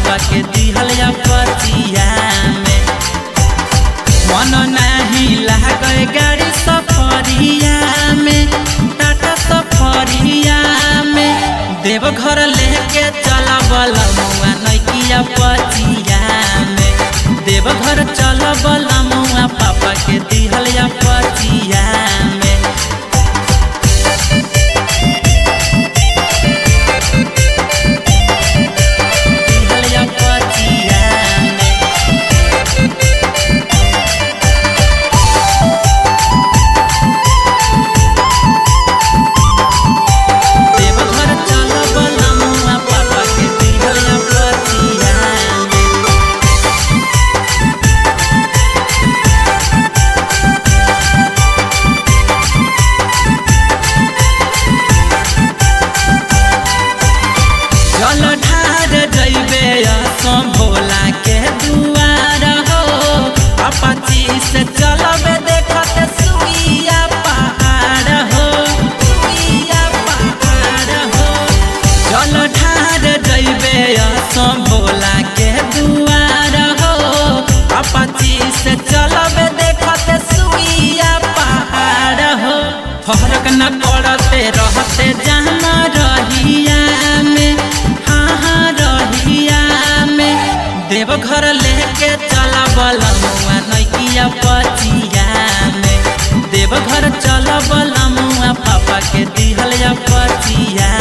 पापा के दिहल या पतिया में मन नहीं लागे गाड़ी सफरिया में टाटा सफरिया में देवघर लेके चल बलमुआ नैकिया पतिया में देवघर चल बलमुआ पापा के दिहल या पतिया में दिहल या पतिया में देवघर चल बलमुआ पापा के दिहल या पतिया में जल ढार जइबे असम भोला के दुआर हो अपाची से चलबे देखत सुइया पहाड़ हो सुइया पहाड़ हो जल ढार जइबे असम भोला के दुआर हो अपाची से चलबे देखत सुइया पहाड़ हो फरक न पड़ते रहते जाना रहिया में हाँ हाँ रहिया में देवघर लेके चला बलमुआ नैकिया पचिया में देवघर चल बलमुआ पापा के दिहल या पचिया